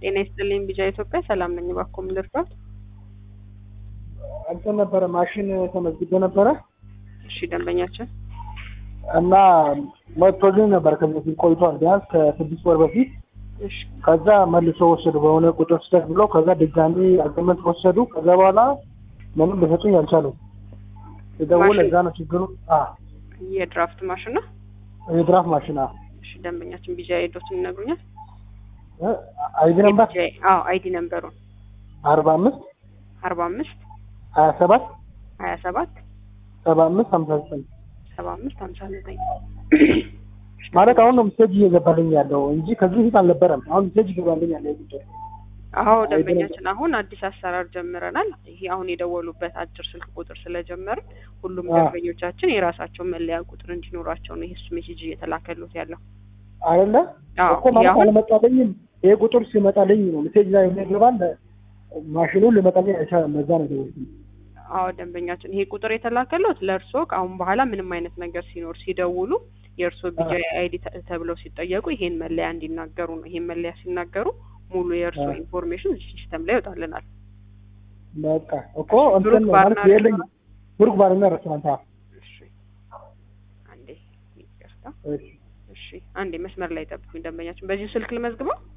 ጤና ይስጥልኝ ቢጃ ኢትዮጵያ ሰላም ነኝ። እባክዎ ምን ልርዳዎት? እንትን ነበረ ማሽን ተመዝግቤ ነበረ እሺ ደንበኛችን እና መጥቶልኝ ነበር ከዚህ በፊት ቆይቷል፣ ቢያንስ ከስድስት ወር በፊት። እሺ ከዛ መልሶ ወሰዱ በሆነ ቁጥር ስህተት ብለው፣ ከዛ ድጋሚ አግሪመንት ወሰዱ። ከዛ በኋላ ምንም ሊሰጡኝ አልቻሉም። የደውል ማሽን- እዛ ነው ችግሩ። አ የድራፍት ማሽን ነው። የድራፍ ማሽን አ እሺ ደንበኛችን ቢጃ ሄዶትን ይነግሩኛል። አይዲ ነምበር የቢጃ- አዎ አይዲ ነምበሩን አርባ አምስት አርባ አምስት ሀያ ሰባት ሀያ ሰባት ሰባ አምስት ሀምሳ ዘጠኝ ሰባ አምስት ሀምሳ ዘጠኝ ማለት አሁን ነው ሜሴጅ እየገባልኝ ያለው እንጂ ከዚህ በፊት አልነበረም። አሁን ሜሴጅ ይገባልኝ ያለ ቁጥር አዎ ደንበኛችን አሁን አዲስ አሰራር ጀምረናል። ይሄ አሁን የደወሉበት አጭር ስልክ ቁጥር ስለጀመርን ሁሉም አዎ። ደንበኞቻችን የራሳቸው መለያ ቁጥር እንዲኖራቸው ነው ይሄ ሜሴጅ እየተላከሉት ያለው። አይደለ አዎ እኮ ማለት አሁን አልመጣልኝም። ይሄ ቁጥር ሲመጣልኝ ነው ሜሴጅ ላይ ይገባል። ማሽኑ ሊመጣልኝ አይቻልም። ለዛ ነው የደወልኩት። አዎ ደንበኛችን ይሄ ቁጥር የተላከሉት ለእርስዎ ከአሁን በኋላ ምንም አይነት ነገር ሲኖር ሲደውሉ የእርስዎ ቢጃ አይዲ ተብለው ሲጠየቁ ይሄን መለያ እንዲናገሩ ነው። ይሄን መለያ ሲናገሩ ሙሉ የእርስዎ አዎ። ኢንፎርሜሽን ሲስተም ላይ ይወጣልናል። በቃ እኮ ብሩክ እንትን ባርና ማለት የለኝ ሬስቶራንት? ብሩክ ባርና ሬስቶራንት። አዎ። እሺ አንዴ ይቅርታ። እሺ እሺ አንዴ መስመር ላይ ጠብቁኝ ደንበኛችን። በዚሁ ስልክ ልመዝግበው?